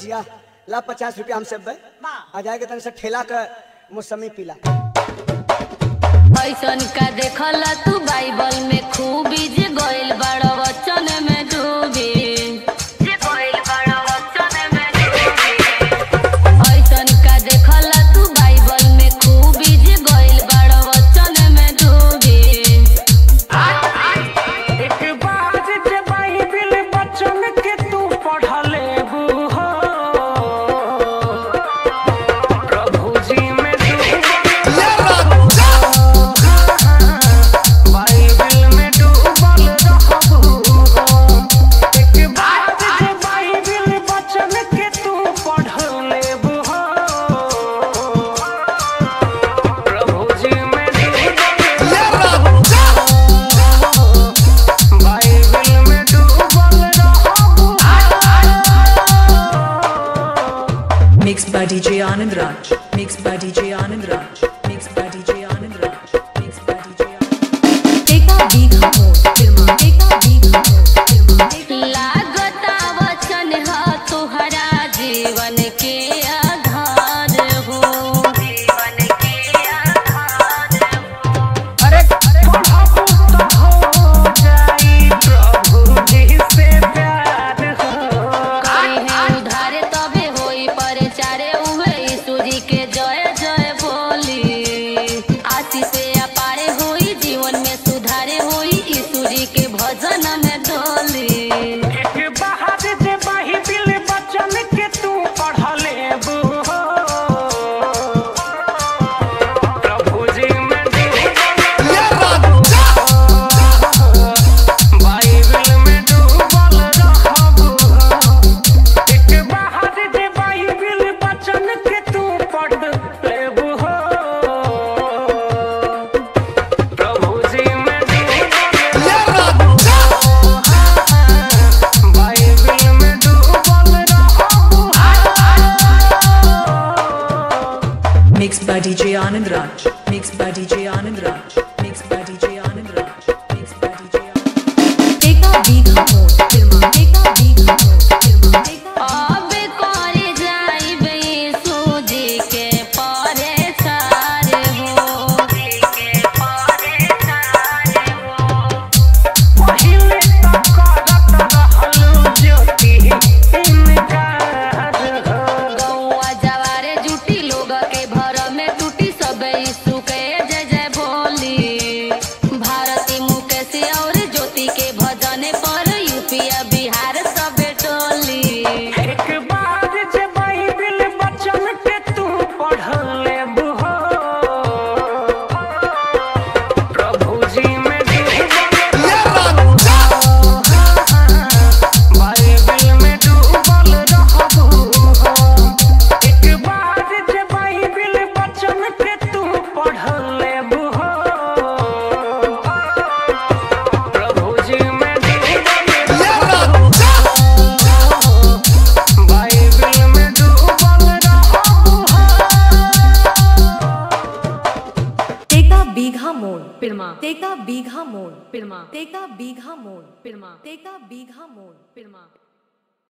बचिया ला पचास रुपया हमसे बे आ जाएगा तन से ठेला के मौसमी पीला ऐसन का देखल तू बाइबल में खूबी जे गइल बड़ वचन में डूबी जे गइल बड़ वचन में डूबी ऐसन का देखल तू बाइबल में खूबी जे गइल बड़ वचन में डूबी एक बार जे बाइबिल बचन के तू पढ़ लेबू हो प्रभु जी में बाइबिल में डूबल रहबू हो एक बार जे बाइबिल बचन के तू पढ़ लेबू हो प्रभु जी में डूबल बाइबिल में डूबल रहबू Mixed by DJ Anand Raj. Mixed by DJ Anand Raj. Mixed by DJ Anand Raj. Mixed by DJ Anand Take a big home, Firma. Take a big home, Firma. लागता वचन ह तुहरा जीवन के आधार हो जीवन के आधार हो अरे पढ़बू तो हो जाई प्रभु जी से प्यार हो करी है उधारे तबे होई परचारे उहे यीशु जी के जय जय बोली आशीष से अपारे होई जीवन में सुधारे होई यीशु जी के भजन में डोली एक बाहर जे बाइबिल बचन के तू पढ़ लेबू हो प्रभु जी में बाइबिल में डूबल रहबू हो एक बाहर जे बाइबिल बचन के तू पढ़ लेबू हो प्रभु जी में बाइबिल में डूबल रहबू Mixed by DJ Anand Raj. Mixed by DJ Anand Raj. Mixed by DJ Anand Raj. Mixed by DJ Anand Raj. Take a big home, Firma. Take a big home, Firma. Take a अब करे जाइबे यीशु जी के परेशान हो के परेशान हो पहिले त करत रहलू ज्योति इनकार हो गौआ जवारे जुटी लोग के भर में टूटी सब यीशु के जय जय बोली भारती मुकेश और ज्योति के भजन पर यूपीया बिहार सब टोली एक बार जे बाइबिल बचन के तू पढ़ लेबू हो प्रभु जी में बाइबिल में डूबल रहबू हो एक बार जे बाइबिल बचन के तू पढ़ लेबू हो प्रभु जी में बाइबिल में डूबल रहबू हो Take a big hamon, Firma. Take a big hamon, Firma. Take a big hamon, Firma. Take a big hamon, Firma.